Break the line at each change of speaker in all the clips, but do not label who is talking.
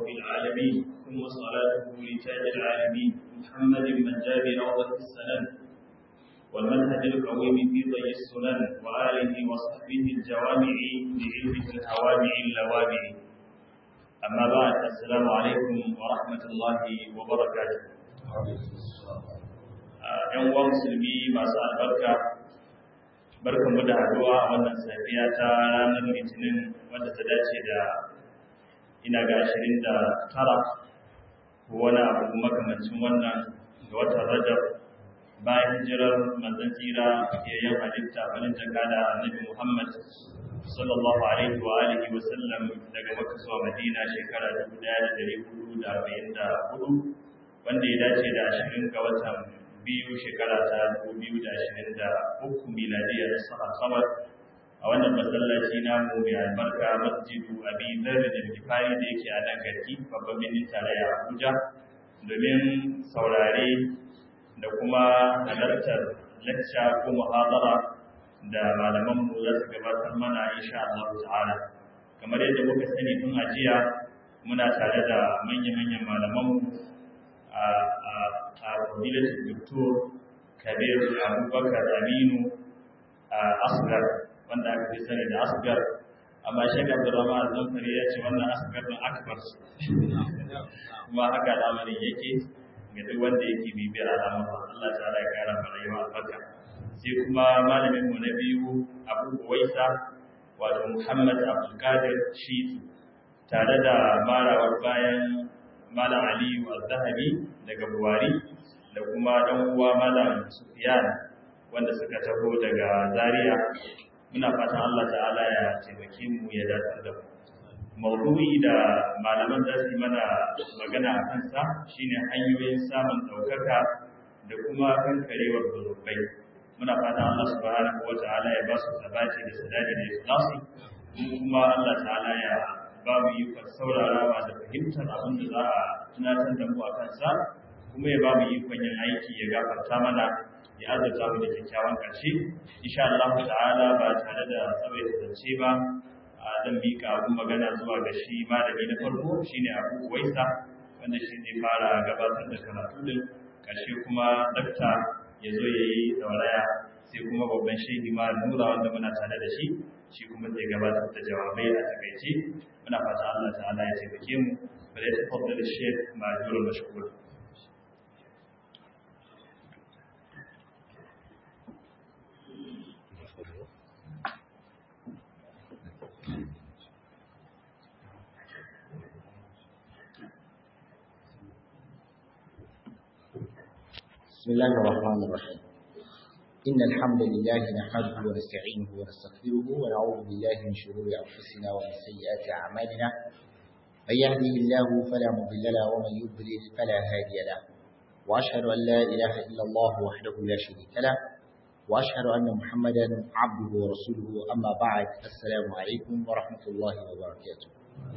العالمين ثم صلاته لتاج العالمين محمد من جاب روضة السلام والمنهج القويم في ضي السنن وآله وصحبه الجوامع بعلمه الهوامع اللوامع أما بعد السلام عليكم ورحمة الله وبركاته ‘yan uwa musulmi masu albarka barkan mu da haduwa a wannan safiya ta ranar litinin wadda ta dace da ina ga ashirin da tara ko wani abu makamancin wannan ga watan rajab bayan hijirar manzon tsira yayin halitta farin jaka da annabi muhammad sallallahu alaihi wa alihi wa sallam daga makka zuwa madina shekara 1444 wanda ya dace da ashirin ga watan biyu shekara ta 2023 miladiya da saha samar a wannan masallaci namu mai albarka masjidu abi zarri da kifari da yake a nan garki babban birnin tarayya abuja domin saurare da kuma halartar lacca ko muhadara da malamanmu za su gabatar mana insha Allah ta'ala kamar yadda muka sani tun ajiya muna tare da manya-manyan malamanmu a fadilatul doktor kabir abubakar aminu a asgar wanda aka fi sani da asgar amma shi ga abdurrahman zamfari ya ce wannan asgar don akbar kuma haka al'amarin yake ga duk wanda yake bibiyar al'amuran Allah ta ya kara mana yawa albarka sai kuma malamin mu na biyu abu waisa wato muhammad abdulkadir shi tare da marawar bayan malam aliyu al-zahabi daga buwari da kuma dan uwa malam sufyan wanda suka taho daga zaria muna fatan Allah ta'ala ya taimake mu ya dace da mu maudu'i da malaman za su mana magana a kansa shine hanyoyin samun daukaka da kuma kankarewar zunubai muna fatan Allah subhanahu wa ta'ala ya ba su sabati da sadadi da ikhlasi kuma Allah ta'ala ya ba mu yi saurarawa da fahimtar abin da za a tunatar da mu a kansa kuma ya ba mu ikon yin aiki ya gafarta mana ya azurta mu da kyakkyawan ƙarshe insha Allah ta'ala ba tare da tsawaita zance ba a zan miƙa abin magana zuwa ga shi malami na farko shine Abu Waisa wanda shi ne fara gabatar da karatu din ƙarshe kuma dakta ya zo ya yi dauraya sai kuma babban shehi ma nura wanda muna tare da shi shi kuma zai gabatar da jawabai a takaice muna fata Allah ta'ala ya taimake mu bari ta fadda da shek ma'ajurul mashkur
بسم الله الرحمن الرحيم إن الحمد لله نحمده ونستعينه ونستغفره ونعوذ بالله من شرور أنفسنا ومن سيئات أعمالنا من يهده الله فلا مضل له ومن يضلل فلا هادي له وأشهد أن لا إله إلا الله وحده لا شريك له وأشهد أن محمدا عبده ورسوله أما بعد السلام عليكم ورحمة الله وبركاته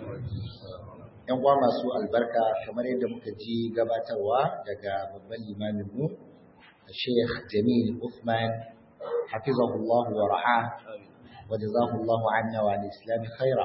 ‘Yan uwa masu albarka kamar yadda muka ji gabatarwa daga babban limaminmu الشيخ جميل عثمان حفظه الله ورعاه وجزاه الله عنا وعن الإسلام خيرا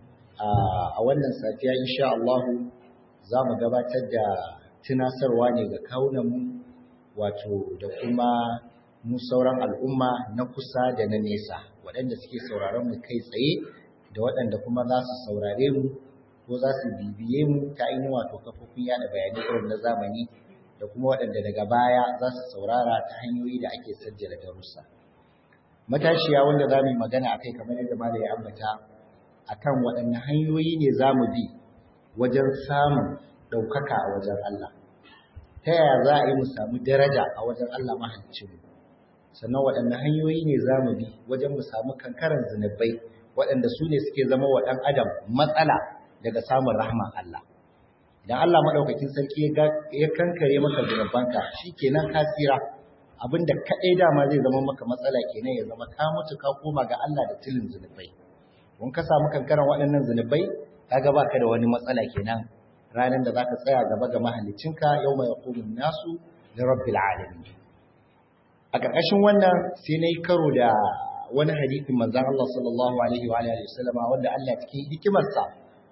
a wannan safiya insha Allah za mu gabatar da tunasarwa ne ga kaunanmu wato da kuma mu sauran al'umma na kusa da na nesa waɗanda suke sauraron mu kai tsaye da waɗanda kuma za su saurare mu ko za su bibiye mu ta ainihin wato kafofin yada bayanai irin na zamani da kuma waɗanda daga baya za su saurara ta hanyoyi da ake sajjala darussa. Matashiya wanda za mu yi magana akai kamar yadda Malam ya ambata akan waɗanne hanyoyi ne za mu bi wajen samun ɗaukaka a wajen Allah. Ta yaya za a yi mu samu daraja a wajen Allah mahaliccinmu? Sannan waɗanne hanyoyi ne za mu bi wajen mu samu kankaran zunubai waɗanda su ne suke zama wa ɗan adam matsala daga samun rahman Allah. idan Allah madaukakin sarki ya kankare maka zunubanka shikenan ka tsira abinda kadai dama zai zama maka matsala kenan ya zama ka mutu ka koma ga Allah da tilin zunubai kun ka samu kankaran waɗannan zunubai kaga baka da wani matsala kenan ranar da zaka tsaya gaba ga mahallicinka yawma yaqumu nasu li rabbil alamin a ƙarƙashin wannan sai nayi karo da wani hadisin manzon Allah sallallahu alaihi wa alihi wasallama wanda Allah cikin hikimarsa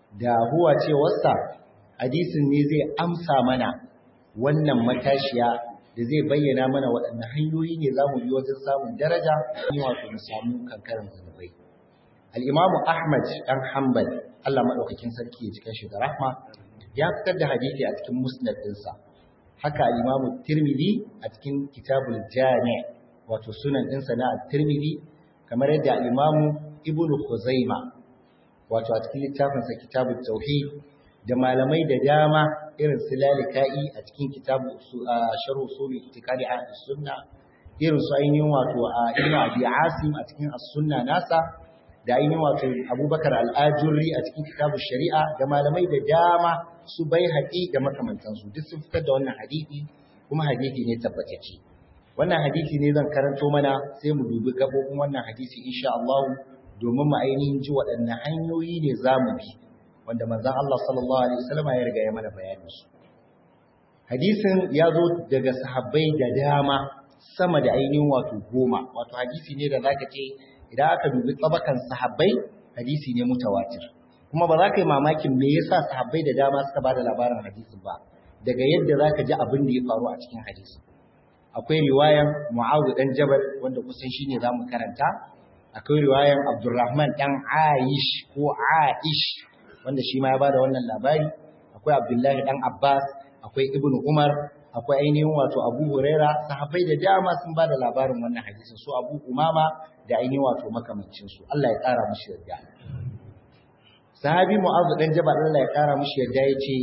da huwa cewarsa hadisin ne zai amsa mana wannan matashiya da zai bayyana mana waɗanne hanyoyi ne za mu bi wajen samun daraja ne wato mu samu kankaran zunubai al-imamu ahmad dan hanbal Allah madaukakin sarki ya cikin shi da rahma ya fitar da hadisi a cikin musnad ɗinsa haka al-imamu tirmidhi a cikin kitabul jami' wato sunan ɗinsa na tirmidhi kamar yadda al-imamu ibnu khuzaima wato a cikin littafinsa kitabut tauhid da malamai da dama irin su lalika'i a cikin kitabu sharh usul itiqadi ahlus sunna irin su ainihin wato a ibn abi asim a cikin as-sunna nasa da ainihin wato abubakar al-ajurri a cikin kitabu shari'a da malamai da dama su bai haƙi da makamantansu duk sun fitar da wannan hadisi kuma hadisi ne tabbatacce wannan hadisi ne zan karanto mana sai mu dubi gabobin wannan hadisi insha Allah domin mu ainihin ji waɗanne hanyoyi ne za mu bi wanda manzan Allah sallallahu Alaihi wasallama ya riga ya mana bayanin su. Hadisin ya zo daga sahabbai da dama sama da ainihin wato goma, wato hadisi ne da zaka ce idan aka dubi tsabakan sahabbai hadisi ne mutawatir. Kuma ba za ka yi mamakin me yasa sahabbai da dama suka ba da labarin hadisin ba, daga yadda za ka ji abin da ya faru a cikin hadisin. Akwai riwayan Mu'awu dan Jabal wanda kusan shine za mu karanta, akwai riwayan Abdulrahman dan Aish ko Aish wanda shi ma ya bada wannan labari akwai Abdullahi dan Abbas akwai Ibn Umar akwai ainihin wato Abu Huraira sahabbai da dama sun bada labarin wannan hadisin su Abu Umama da ainihin wato makamancin su Allah ya kara mushi yarda Sahabi Mu'adh dan Jabal Allah ya kara mushi yarda yace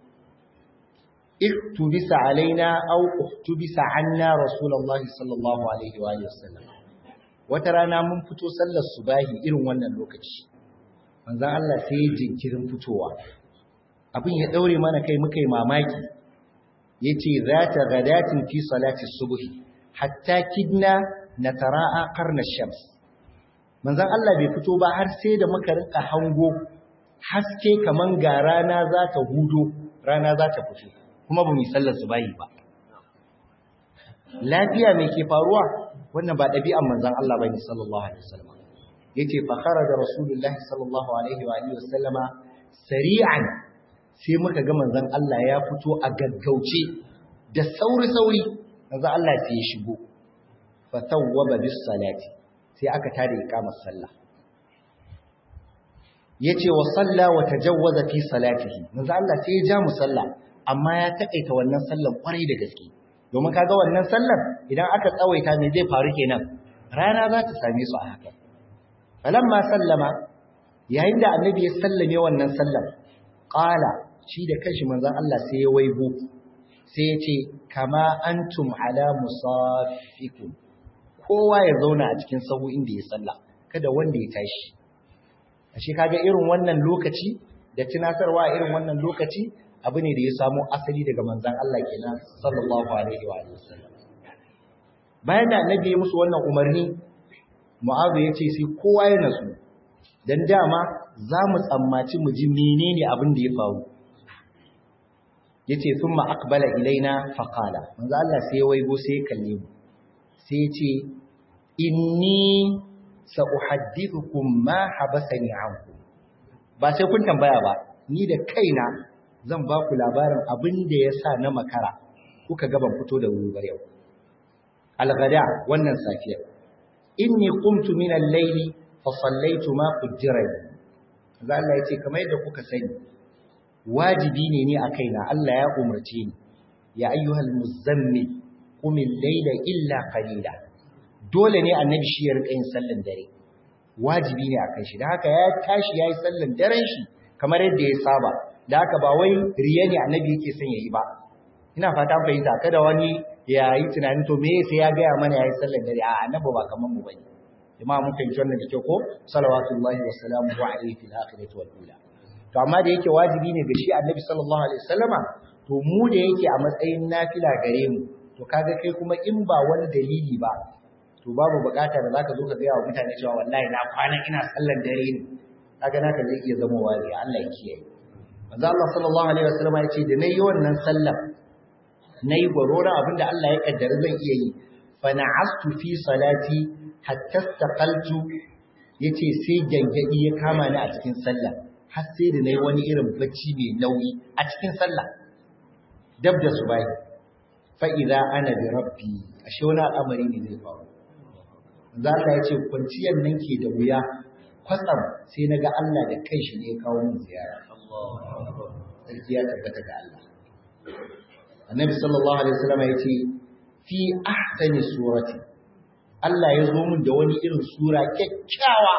iktubisa alaina aw uktubisa anna rasulullahi sallallahu alaihi wa sallam wata rana mun fito sallar subahi irin wannan lokaci manzan Allah sai jinkirin fitowa abin ya daure mana kai muka yi mamaki ya ce za ta gadatin fi salati subuhi hatta kidna na tara'a karnar shams manzan Allah bai fito ba har sai da muka rinka hango haske kaman ga rana za ta hudo rana za ta fito kuma ba mu sallar subahi ba lafiya mai ke faruwa wannan ba ɗabi'an manzan Allah bane sallallahu alaihi wasallam yace fa kharaja rasulullahi sallallahu alaihi wa alihi wasallama sari'an sai muka ga manzon Allah ya fito a gaggauce da sauri sauri manzon Allah sai ya shigo fa tawwaba bis salati sai aka tada iqamar sallah yace wa salla wa tajawwaza fi salatihi manzon Allah sai ya ja mu sallah amma ya takaita wannan sallan kwarai da gaske domin kaga wannan sallar idan aka tsawaita me zai faru kenan rana za ta same su a haka falamma sallama yayin da annabi ya sallame wannan sallar qala shi da kanshi manzon Allah sai ya waigo sai ya ce kama antum ala musaffikum kowa ya zauna a cikin sahu inda ya salla kada wanda ya tashi ashe kaga irin wannan lokaci da tunatarwa irin wannan lokaci abu ne da ya samo asali daga manzon Allah kenan sallallahu alaihi wa sallam bayan da annabi ya musu wannan umarni Mu'azu ya ce sai kowa ya nasu, don dama za mu tsammaci mu ji menene abin da ya faru. Ya ce sun ma'akbala ilaina faƙala, manzo Allah sai ya waigo sai ya kalle mu, sai ya ce, Inni sa'uhaddithukum ma habasani anku. Ba sai kun tambaya ba, ni da kaina zan ba ku labarin abin da ya sa na makara, kuka gaban fito da wuri bar yau. Algada wannan safiyar. inni qumtu min al-layli fa sallaitu ma qaddara za Allah yace kamar yadda kuka sani wajibi ne ni a kaina Allah ya umarce ni ya ayyuhal muzammil qum al-layla illa qalila dole ne annabi shi ya rika yin sallan dare wajibi ne akan shi da haka ya tashi yayi sallan daren shi kamar yadda ya saba da haka ba wai riya ne annabi yake son yayi ba ina fata fahimta kada wani ya yi tunanin to me sai ya gaya mana ya yi sallar dare a annabi ba kaman mu bane jama'a mun fahimci wannan da kyau ko salawatullahi wa salamuhu alaihi fil akhirati wal ula to amma da yake wajibi ne ga shi annabi sallallahu alaihi wasallama to mu da yake a matsayin nafila gare mu to kaga kai kuma in ba wani dalili ba to babu bukata da zaka zo ka gaya wa mutane cewa wallahi na kwana ina sallar dare ne kaga naka zai iya zama wari Allah ya kiyaye manzo Allah sallallahu alaihi wasallama ya ce da nayi wannan sallar na yi gwaroron abin da Allah ya kaddara zan iya yi fana'astu fi salati hatta staqaltu yace sai gangadi ya kama ni a cikin sallah har sai da nayi wani irin bacci mai nauyi a cikin sallah dab da subahi fa idza ana bi rabbi ashe wani al'amari ne zai faru za Allah ya ce kwanciyar nan ke da wuya kwatsam sai na ga Allah da kanshi ne ya kawo min ziyara sarki ya tabbata ga Allah annabi sallallahu alaihi wasallam ya ce fi ahsani surati Allah ya zo min da wani irin sura kyakkyawa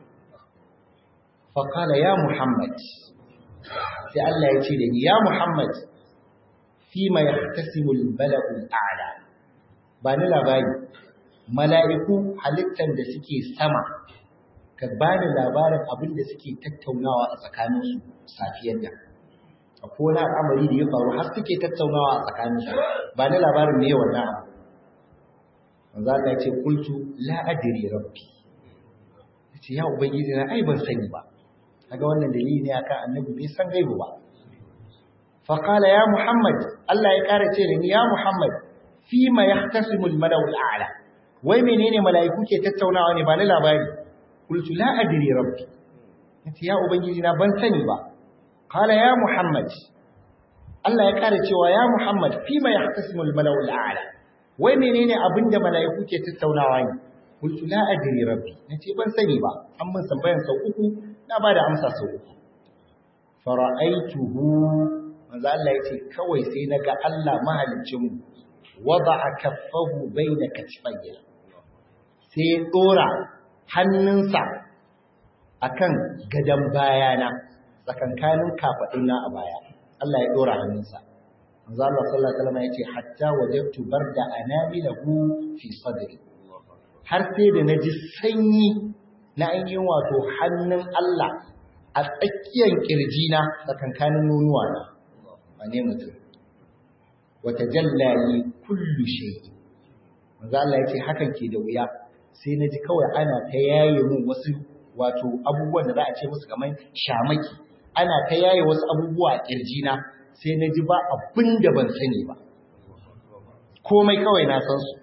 fa qala ya muhammad sai Allah ya ce da ni ya muhammad fi ma yahtasimu al-bala'u al-a'la ba ni labari mala'iku halittar da suke sama ka ba ni labarin abin da suke tattaunawa a tsakaninsu safiyar da akwai wani al'amari da ya faru har suke tattaunawa a tsakaninsu ba ni labarin me wannan abu manzo Allah ya ce kultu la adri rabbi yace ya ubangiji na ai ban sani ba kaga wannan dalili ne akan annabi bai san gaibu ba fa qala ya muhammad Allah ya kara ce da ni ya muhammad fima yahtasimu al-mala'u al-a'la wai menene mala'iku ke tattaunawa ne ba ni labari qultu la adri rabbi yace ya ubangiji na ban sani ba qala ya muhammad Allah ya kare cewa ya muhammad fima yahtasimu al-mala'u al-a'la wai menene abinda mala'iku ke tattaunawa ne qultu la adri rabbi nace ban sani ba an mun tambayan sau uku na bada amsa sau uku fara'aituhu manzo Allah yace kawai sai naga Allah mahaliccin mu wada'a kaffahu baina katifayya sai ya dora hannunsa akan gadan bayana tsakankanin kafaduna a baya Allah ya dora hannunsa manzo Allah sallallahu alaihi wasallam yace hatta wajadtu barda anamilahu fi sadri har sai da naji sanyi na ainihin wato hannun Allah a tsakiyar kirjina tsakankanin nonuwa na wane mutum wata jallali kullu shay manzo Allah yace hakan ke da wuya sai naji kawai ana ta yaye mun wasu wato abubuwan da za a ce musu kamar shamaki ana ta yaye wasu abubuwa a kirjina sai naji ba abin da ban sani ba komai kawai na san su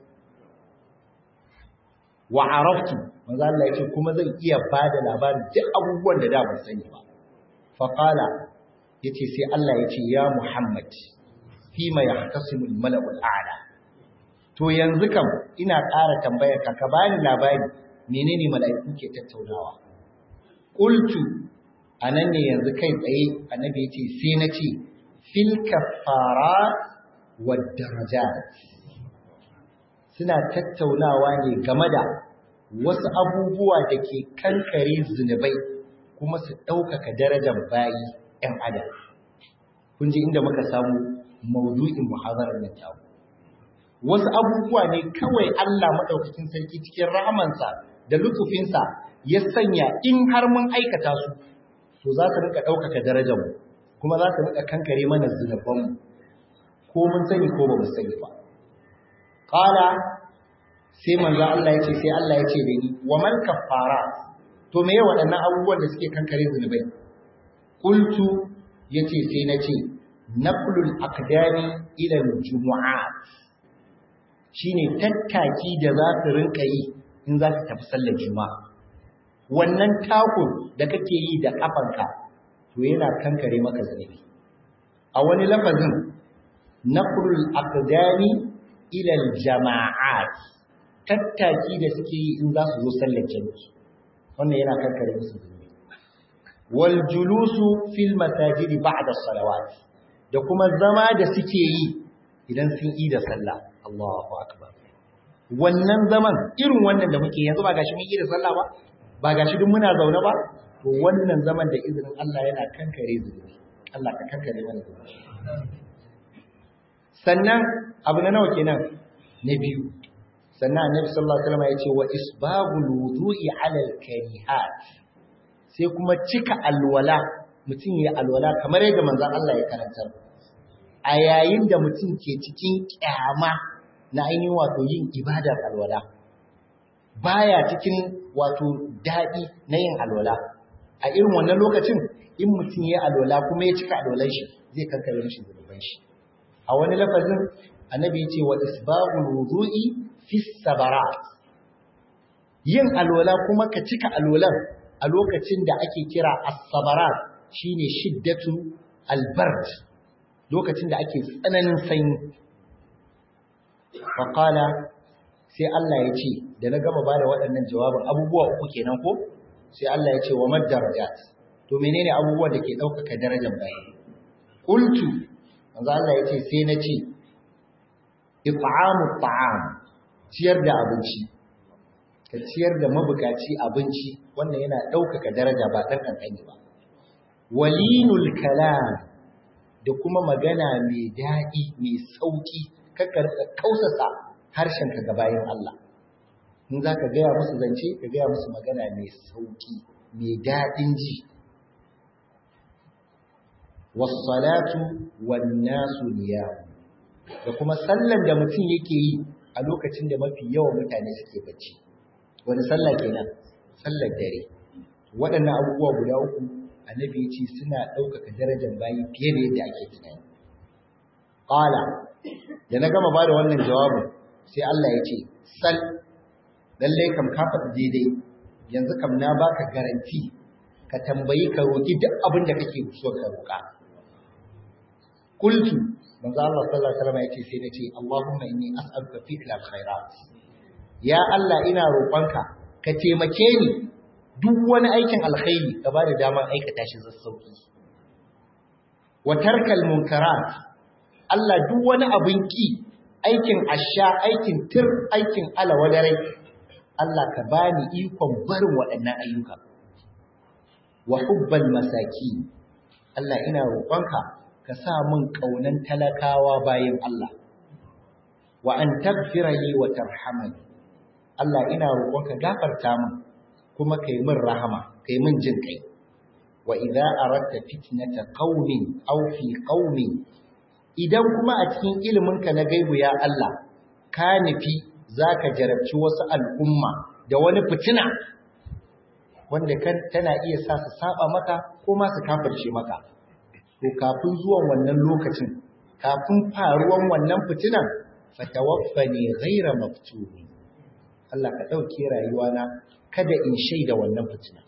wa araftu manzo Allah yace kuma zan iya bada labarin duk abubuwan da da ban sani ba fa qala yace sai Allah yace ya Muhammad fima yahtasimu al-mala'u al-a'la to yanzu kam ina ƙara tambayar ka ka bani labari menene mala'iku ke tattaunawa qultu anan ne yanzu kai tsaye annabi yace sai na ce fil kaffarat wad darajat suna tattaunawa ne game da wasu abubuwa da ke kankare zunubai kuma su ɗaukaka darajar bayi ‘yan adam. Kun ji inda muka samu maudu'in muhazarar nan tawo. Wasu abubuwa ne kawai Allah maɗaukakin sarki cikin rahamansa da lutufinsa ya sanya in har mun aikata su, to za su rika ɗaukaka darajarmu, kuma za su rika kankare mana zunubanmu, ko mun sani ko ba mu sani ba. Ƙala sai manzo Allah ya ce sai Allah ya ce da ni wa man kaffara to meye waɗannan abubuwan da suke kankare zunubai qultu yace sai na ce naqlul aqdami ila aljumu'at shine tattaki da za ka rinka yi in za ka tafi sallar juma'a wannan takun da kake yi da kafanka to yana kankare maka zunubi a wani lafazin naqlul aqdami ila aljama'at tattaki da suke yi in za su zo sallar jami'i wannan yana kankare musu zunubi wal julusu fil masajid ba'da salawat da kuma zama da suke yi idan sun yi da sallah Allahu akbar wannan zaman irin wannan da muke yanzu ba gashi mun yi da sallah ba ba gashi duk muna zaune ba to wannan zaman da izinin Allah yana kankare zunubi Allah ka kankare mana zunubi sannan abu na nawa kenan na biyu sannan annabi sallallahu alaihi wasallam ya ce wa isbagul wudu'i 'ala al-karihat sai kuma cika alwala mutum ya alwala kamar yadda manzon Allah ya karantar a yayin da mutum ke cikin kyama na ainihin wato yin ibadar alwala baya cikin wato dadi na yin alwala a irin wannan lokacin in mutum ya alwala kuma ya cika alwalan shi zai kankare mishi zunuban shi a wani lafazin annabi ya ce wa isbagul wudu'i fi sabarat yin alwala kuma ka cika alwalan a lokacin da ake kira as-sabarat shine shiddatu albard lokacin da ake tsananin sanyi faqala sai Allah ya ce da na gama bada waɗannan jawabin abubuwa uku kenan ko sai Allah ya ce wa mad darajat to menene abubuwan da ke ɗaukaka darajar bayi qultu manzo Allah ya ce sai na ce it'amu ta'am ciyar da abinci ka ciyar da mabukaci abinci wannan yana ɗaukaka daraja ba ɗan ƙanƙani ba walinul kalam da kuma magana mai daɗi mai sauƙi kakka kausasa harshenka ga bayan Allah in za ka gaya musu zance ka gaya musu magana mai sauƙi mai daɗin ji wasalatu wannasu niyamu da kuma sallan da mutum yake yi a lokacin da mafi yawan mutane suke bacci wani sallah kenan sallar dare waɗannan abubuwa guda uku annabi ya ce suna ɗaukaka darajar bayi fiye da yadda ake tunani qala da na gama bada wannan jawabin sai Allah ya ce sal lalle kam ka faɗi daidai yanzu kam na baka garanti ka tambayi ka roki duk abin da kake so ka roka qultu manzo Allah sallallahu alaihi wasallam ya ce sai na ce Allahumma inni as'aluka fi al-khairat ya Allah ina roƙonka ka taimake ni duk wani aikin alkhairi ka bada damar aikata shi zassauki wa tarkal munkarat Allah duk wani abin ki aikin asha aikin tir aikin alawadare Allah ka bani ikon barin waɗannan ayyuka wa hubbal masaki Allah ina roƙonka ka sa min kaunan talakawa bayan Allah wa an tagfira li wa tarhamani Allah ina roƙonka gafarta min kuma kai min rahama kai min jin kai wa idza aradta fitnata qaumin aw fi qaumin idan kuma a cikin iliminka na gaibu ya Allah ka nufi zaka jarabci wasu al'umma da wani fitina wanda kan tana iya sa su saba maka ko ma su kafirce maka to kafin zuwan wannan lokacin kafin faruwan wannan fitinan fatawaffani ghaira maftuni Allah ka dauke rayuwana kada in shaida wannan fitina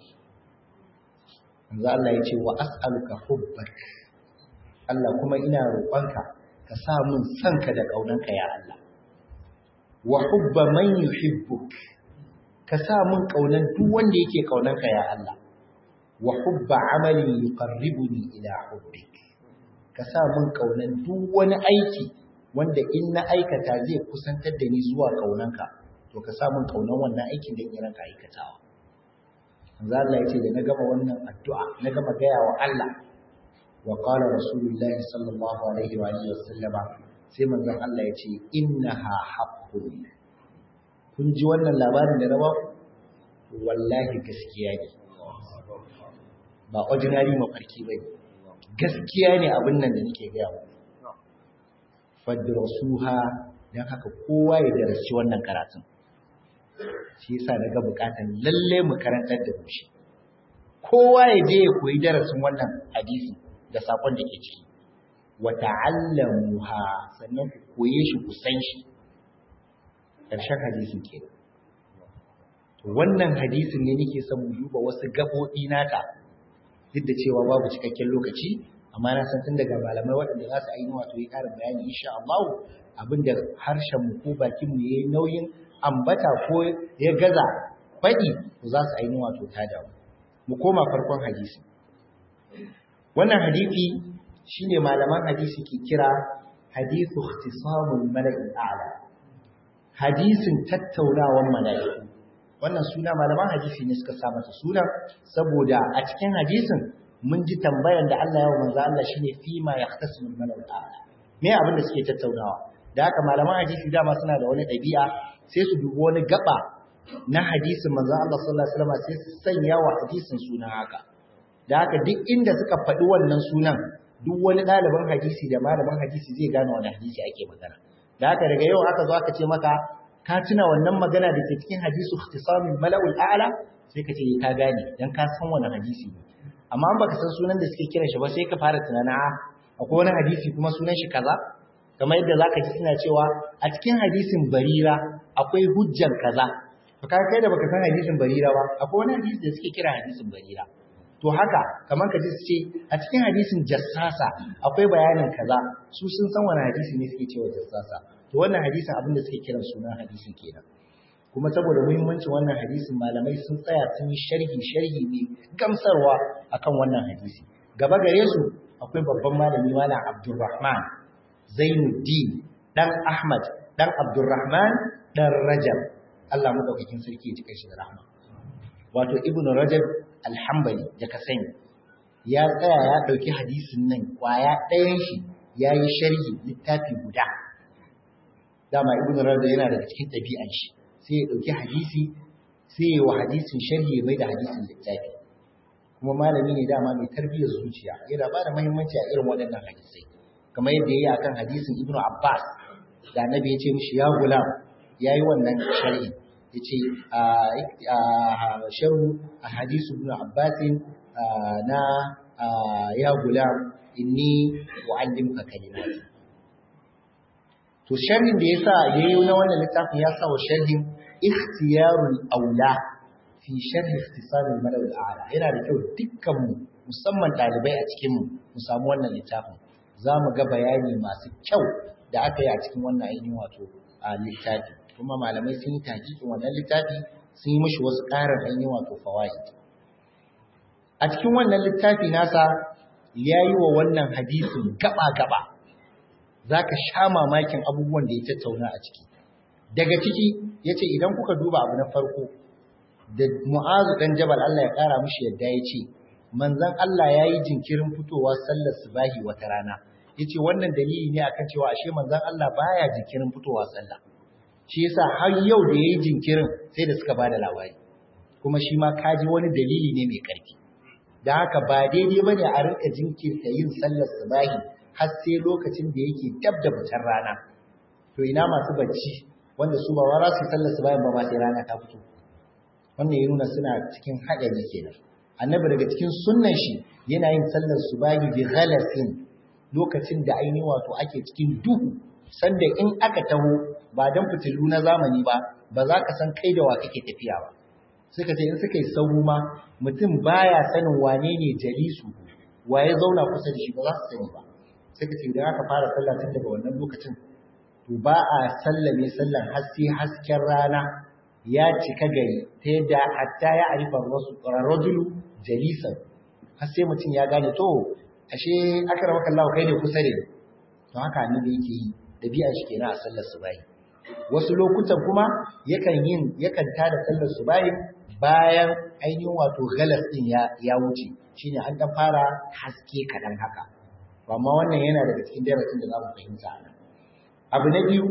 manzo Allah ya ce wa as'aluka hubbak Allah kuma ina roƙonka ka sa mun sanka da ƙaunanka ya Allah wa hubba man yuhibbuk ka sa mun ƙaunan duk wanda yake ƙaunanka ya Allah wa hubba amalin yuqarribuni ila hubbik ka sa mun ƙaunan duk wani aiki wanda in na aikata zai kusantar da ni zuwa ƙaunanka to ka sa mun ƙaunan wannan aikin da in ranka aikatawa manzo Allah ya ce da na gama wannan addu'a na gama gaya wa Allah وقال رسول الله صلى الله عليه وآله وسلم sai manzon Allah ya ce innaha haqqun kun ji wannan labarin da na ba wallahi gaskiya ne ba ordinary mafarki bane gaskiya ne abin nan da nake ga muku fadrasuha dan haka kowa ya darasi wannan karatun shi yasa daga bukatan lalle mu karantar da shi kowa ya je ya koyi darasin wannan hadisi da sakon da ke ciki wa ta'allamuha sannan ku koye shi ku san shi karshen hadisin ke wannan hadisin ne nake son mu duba wasu gabobi nata duk da cewa babu cikakken lokaci amma na san tun daga malamai waɗanda za su ainihin wato yi ƙarin bayani insha Allah abinda harshen mu ko bakin mu yayi nauyin ambata ko ya gaza faɗi to za su ainihin wato ta damu mu koma farkon hadisi wannan hadisi shine malaman hadisi ke kira hadithu ikhtisamul mala'i a'la hadisin tattaunawan mala'iku wannan suna malaman hadisi ne suka sa masa suna saboda a cikin hadisin mun ji tambayan da Allah ya manzo Allah shine fi ma yahtasimul mala'i a'la me abin da suke tattaunawa da haka malaman hadisi dama suna da wani ɗabi'a sai su dubi wani gaba na hadisin manzo Allah sallallahu alaihi wasallam sai su sanya wa hadisin suna haka da haka duk inda suka faɗi wannan sunan duk wani ɗaliban hadisi da malaman hadisi zai gane wani hadisi ake magana da haka daga yau aka zo aka ce maka ka tuna wannan magana da ke cikin hadisu ikhtisamin mala'ul a'la sai ka ce ka gane dan ka san wani hadisi ne amma an baka san sunan da suke kiran shi ba sai ka fara tunanin a akwai wani hadisi kuma sunan shi kaza kamar yadda zaka ji suna cewa a cikin hadisin barira akwai hujjan kaza to kai kai da baka san hadisin barira ba akwai wani hadisi da suke kira hadisin barira to haka kamar ka ji su ce a cikin hadisin jassasa akwai bayanin kaza su sun san wani hadisi ne suke cewa jassasa to wannan hadisin abin da suke kiran sunan hadisin kenan kuma saboda muhimmancin wannan hadisin malamai sun tsaya sun yi sharhi sharhi ne gamsarwa akan wannan hadisi gaba gare su akwai babban malami malam Abdulrahman Zainuddin dan Ahmad dan Abdulrahman dan Rajab Allah madaukakin sarki ya cika shi da rahma wato Ibn Rajab Al-Hanbali da ka sani ya tsaya ya dauki hadisin nan kwaya ɗayan shi yayi sharhi littafi guda dama Ibn Rajab yana daga cikin ɗabi'an shi sai ya dauki hadisi sai ya wa hadisin sharhi ya mai da hadisin littafi kuma malami ne dama mai tarbiyyar zuciya yana ba da muhimmanci a irin waɗannan hadisai kamar yadda ya yi akan hadisin Ibn Abbas da annabi ya ce mishi ya gulam ya yi wannan sharhi ya ce sharu a hadisu ibn abbasin na ya gulam inni wa'allimka kalimati to sharhin da yasa yayi na wannan littafin ya sa wa sharhin ikhtiyarul aula fi sharh ikhtisar al-malaw al-a'la yana da kyau dukkan mu musamman dalibai a cikin mu mu samu wannan littafin zamu ga bayani masu kyau da aka yi a cikin wannan ainihin wato a littafi kuma malamai sun yi takikin wannan littafi sun yi mashi wasu ƙarin ainihin wato fawaid a cikin wannan littafi nasa ya yi wa wannan hadisin gaba-gaba za ka sha mamakin abubuwan da ya tattauna a ciki daga ciki ya ce idan kuka duba abu na farko da mu'azu ɗan jabal Allah ya ƙara mushi yadda ya ce manzan Allah ya yi jinkirin fitowa sallar subahi wata rana ya ce wannan dalili ne akan cewa ashe manzan Allah baya jinkirin fitowa sallah shi yasa har yau da yayi jinkirin sai da suka bada labari kuma shi ma kaji wani dalili ne mai karfi da haka ba daidai bane a rinka jinkirta yin sallar subahi har sai lokacin da yake dab da fitar rana to ina masu bacci wanda su ba wara su sallar subahi ba ma sai rana ta fito wannan ya nuna suna cikin haɗari kenan annabi daga cikin sunnan shi yana yin sallar subahi bi ghalasin lokacin da ainihin wato ake cikin duhu sanda in aka taho ba dan fitilu na zamani ba ba za ka san kai da wa kake tafiya ba suka ce in suka yi sahu ma mutum baya sanin wane ne jalisu wa ya zauna kusa da shi ba za su sani ba suka ce idan aka fara sallah tun daga wannan lokacin to ba a sallame sallan har sai hasken rana ya cika gari ta yadda hatta ya arifa rajulu jalisan har sai mutum ya gane to ashe akramaka Allah kai ne kusa da to haka annabi yake yi dabi'a shi kenan a sallar subahi wasu lokutan kuma yakan yin yakan tada sallar subahi bayan ainihin wato galas din ya ya wuce shine an dan fara haske kadan haka to amma wannan yana daga cikin darasin da zamu fahimta nan abu na biyu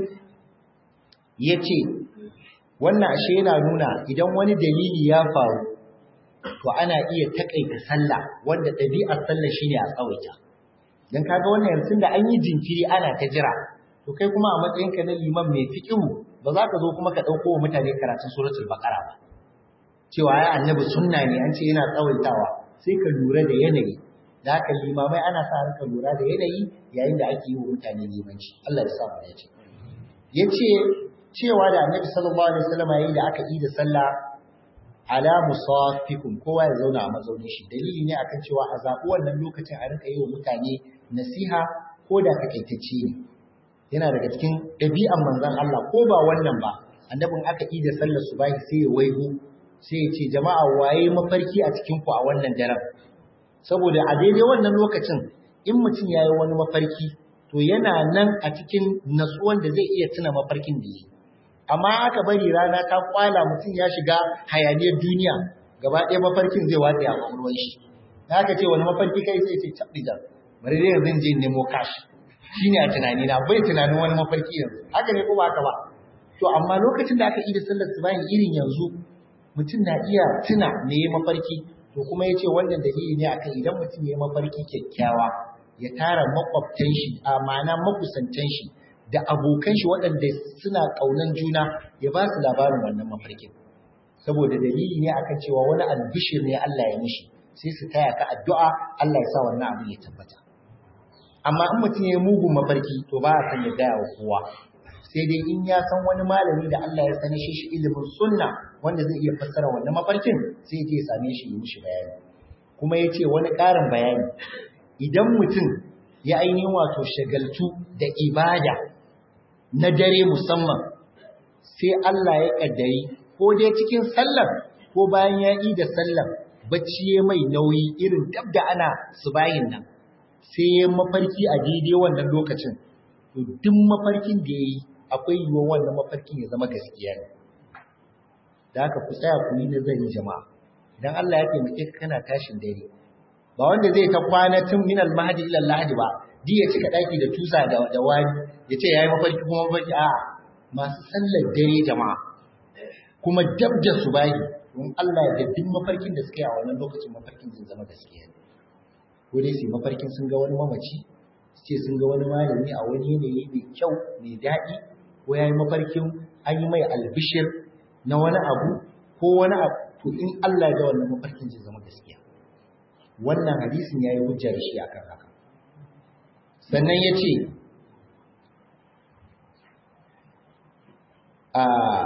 yace wannan ashe yana nuna idan wani dalili ya faru to ana iya takaita sallah wanda ɗabi'ar sallah shine a tsawaita dan kaga wannan yanzu da an yi jinkiri ana ta jira to kai kuma a matsayin ka na liman mai fiqhu ba za ka zo kuma ka dauko wa mutane karatun suratul baqara ba cewa ya annabi sunna ne an ce yana tsawaitawa sai ka lura da yanayi da haka limamai ana sa ka lura da yanayi yayin da ake yi wa mutane limanci Allah ya sa mu dace yace cewa da annabi sallallahu alaihi wasallam yayin da aka yi da sallah ala musafikum kowa ya zauna a mazaunin shi dalili ne akan cewa a zaɓi wannan lokacin a rinka yi wa mutane nasiha ko da takaitacce ne yana daga cikin ɗabi'an manzon Allah ko ba wannan ba annabin aka yi da sallar subahi sai ya waigo sai ya ce jama'a waye mafarki a cikin ku a wannan daren saboda a daidai wannan lokacin in mutum ya yi wani mafarki to yana nan a cikin natsuwan da zai iya tuna mafarkin da yi amma aka bari rana ta kwala mutum ya shiga hayaniyar duniya gaba ɗaya mafarkin zai watsa a kwakwalwar shi na aka ce wani mafarki kai sai ce cabbi da bari dai yanzu je nemo cash shine a tunani na bai tunanin wani mafarki yanzu haka ne ko ba haka ba to amma lokacin da aka yi da sallar subahin irin yanzu mutum na iya tuna me ya mafarki to kuma ya ce wannan dalili ne akan idan mutum ya mafarki kyakkyawa ya tara makwabtan shi a ma'ana makusantan shi da abokan shi waɗanda suna ƙaunan juna ya ba su labarin wannan mafarkin saboda dalili ne akan cewa wani albishir ne Allah ya mishi sai su taya ka addu'a Allah ya sa wannan abu ya tabbata amma in mutum ya mugun mafarki to ba a san ya gaya wa kowa sai dai in ya san wani malami da Allah ya sani shi ilimin sunna wanda zai iya fassara wannan mafarkin sai ya same shi ya mishi bayani kuma ya ce wani ƙarin bayani idan mutum ya ainihin wato shagaltu da ibada na dare musamman sai Allah ya ƙaddari ko dai cikin sallar ko bayan ya yi da sallar bacci ya mai nauyi irin dab da ana subayin nan sai ya mafarki a daidai wannan lokacin to duk mafarkin da ya yi akwai yiwuwar wannan mafarkin ya zama gaskiya ne da haka ku tsaya ku yi nazari jama'a dan Allah ya taimake ka kana tashin dare ba wanda zai ta kwana tun min al-mahdi ila al-lahdi ba di ya cika daki da tusa da da wani ya ce yayi mafarki kuma mafarki a masu sallar dare jama'a kuma dab da subahi don Allah ya duk mafarkin da suka yi a wannan lokacin mafarkin zai zama gaskiya ne ko dai su mafarkin sun ga wani mamaci su ce sun ga wani malami a wani yanayi mai kyau mai daɗi ko ya yi mafarkin an yi mai albishir na wani abu ko wani abu to in Allah ga wannan mafarkin zai zama gaskiya wannan hadisin ya yi hujja da shi akan haka sannan ya ce a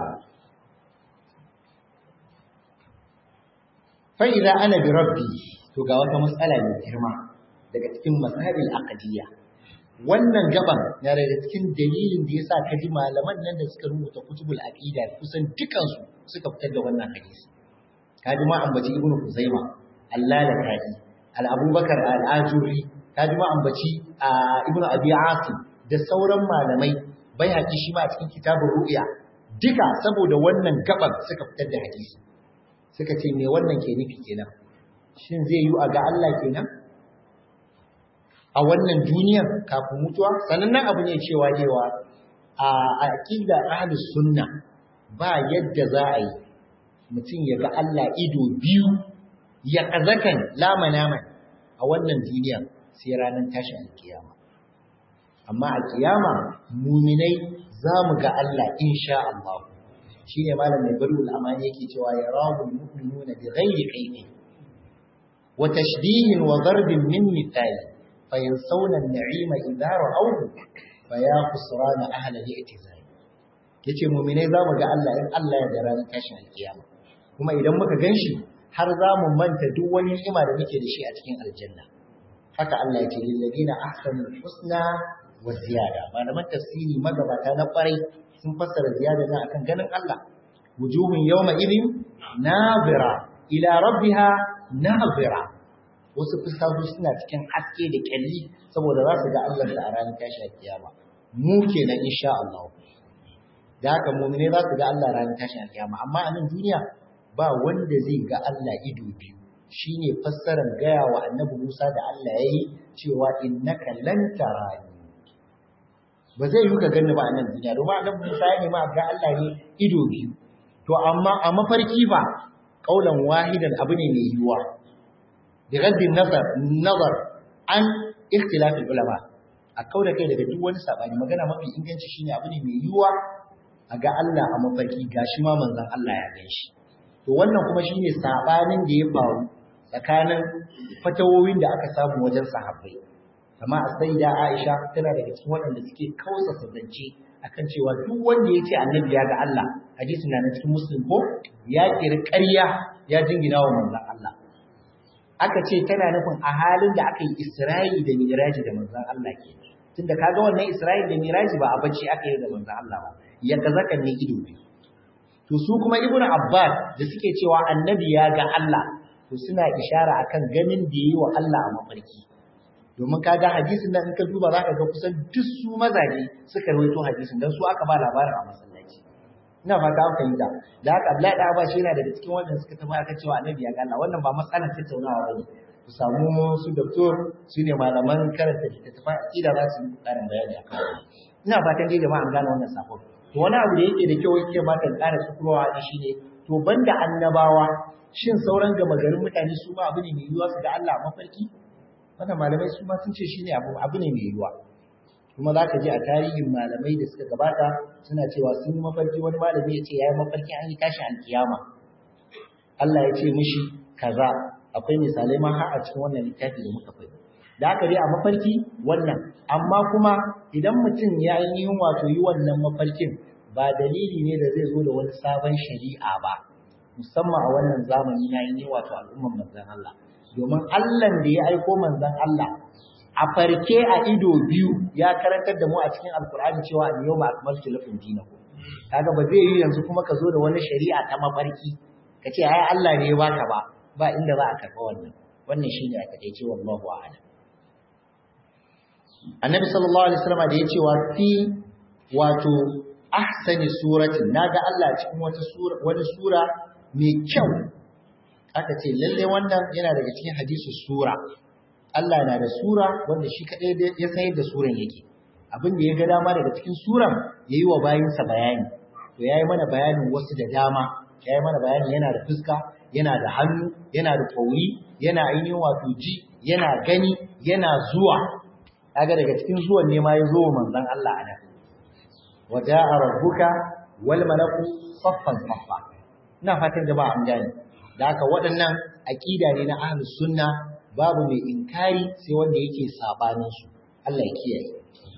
fa'iza ana bi rabbi to ga wata matsala mai girma daga cikin masabil aqdiyya wannan gaban na daga cikin dalilin da yasa kaji malaman nan da suka rubuta kutubul aqida kusan dukan su suka fitar da wannan hadisi kaji ma ambaci ibnu kuzaima al-lalaka'i al-abubakar al-ajuri kaji ma ambaci ibnu abi asim da sauran malamai bai haƙi shi ma a cikin kitabun ru'ya duka saboda wannan gaban suka fitar da hadisi suka ce me wannan ke nufi kenan shin zai yi a ga Allah kenan a wannan duniyar kafin mutuwa sanannen abu ne cewa cewa a aqida ahlus sunna ba yadda za a yi mutum ya ga Allah ido biyu ya kazakan lamanaman a wannan duniya sai ranar tashin alkiyama amma a kiyama muminai za mu ga Allah insha Allah shi ne malam mai bari amani yake cewa ya rahu mu'minuna bi ghairi kayfi wa tashbihin wa darbin min mithali fa yansawna an-na'ima idha ra'awhu fa ya khusrana ahla al-i'tizal yace mu'minai za mu ga Allah in Allah ya dara ranar tashin alkiyama kuma idan muka ganshi har za mu manta duk wani ni'ima da muke da shi a cikin aljanna haka Allah yake lil ladina ahsanu husna wa ziyada malaman tafsiri magabata na kwarai sun fassara ziyada na akan ganin Allah wujuhun yawma idin nazira ila rabbiha nazira wasu fuskoki suna cikin haske da kyalli saboda za su ga Allah da a ranar tashi kiyama mu kenan insha Allah da haka mu'mine za su ga Allah ranar tashi kiyama amma a nan duniya ba wanda zai ga Allah ido biyu shine fassarar gaya wa annabi Musa da Allah yayi cewa innaka lan tarani ba zai yi ka gani ba a nan duniya domin annabi Musa ya nema ga Allah ne ido biyu to amma a mafarki ba kaulan wahidan abu ne mai yiwuwa bi raddi nazar nazar an ikhtilaf ulama a kauda kai daga duk wani sabani magana mafi inganci shine abu ne mai yiwuwa a ga Allah a mafarki gashi ma manzon Allah ya gan shi to wannan kuma shine sabanin da ya faru tsakanin fatawowin da aka samu wajen sahabbai amma a saida Aisha tana daga cikin waɗanda suke kausa zance akan cewa duk wanda ya ce annabi ya ga Allah hadisi na cikin muslim ko ya kiri ƙarya ya jingina wa manzon Allah aka ce tana nufin a halin da aka yi Isra'i da Miraji da manzon Allah ke tunda kaga wannan Isra'i da Miraji ba a bacci aka yi da manzon Allah ba ya kazakan ne ido biyu to su kuma Ibn Abbas da suke cewa annabi ya ga Allah to suna ishara akan ganin da yi wa Allah a mafarki domin kaga hadisin nan in ka duba zaka ga kusan duk su mazaje suka rawaito hadisin dan su aka ba labarin a masallaci ina fata an fahimta da haka Abdullahi da Abbas yana daga cikin wanda suka tafi aka cewa annabi ya ga Allah wannan ba matsalar tattaunawa bane ku samu su doktor su ne malaman karanta littattafan aqida za su yi karin bayani akan ina fatan dai jama'a an gane wannan sakon to wani abu da yake da kyau yake ba ka ƙara sukurwa da shi ne to banda annabawa shin sauran gama garin mutane su ma abu ne mai yiwuwa su ga Allah a mafarki wannan malamai su ma sun ce shi ne abu abu ne mai yiwuwa kuma za ka ji a tarihin malamai da suka gabata suna cewa sun yi mafarki wani malami ya ce ya yi mafarki an yi tashi alkiyama Allah ya ce mishi kaza akwai misalai ma har a cikin wannan littafi da muka faɗi da aka dai a mafarki wannan amma kuma idan mutum ya yi wato yi wannan mafarkin ba dalili ne da zai zo da wani sabon shari'a ba musamman a wannan zamani na yi wato al'umman manzon Allah domin Allah da ya aiko manzon Allah a farke a ido biyu ya karantar da mu a cikin alkur'ani cewa al yawma akmaltu lakum dinakum kaga ba zai yi yanzu kuma ka zo da wani shari'a ta mafarki ka ce ai Allah ne ya baka ba ba inda za a karɓa wannan wannan shine a takeice wallahu a'lam annabi sallallahu alaihi wasallam da ya ce wa fi wato ahsani suratin naga Allah cikin wata sura wani sura mai kyau aka ce lalle wannan yana daga cikin hadisi sura Allah na da sura wanda shi kadai ya san yadda suran yake abin da ya ga dama daga cikin suran yayi wa bayinsa bayani to yayi mana bayanin wasu da dama yayi mana bayani yana da fuska yana da hannu yana da kauri yana ainihin wato ji yana gani yana zuwa kaga daga cikin zuwan ne ma ya zo manzon Allah a nan waja'a rabbuka wal malaku saffan saffa ina fatan jama'a an gane da haka waɗannan aqida ne na ahlus sunna babu mai inkari sai wanda yake sabanin su Allah ya kiyaye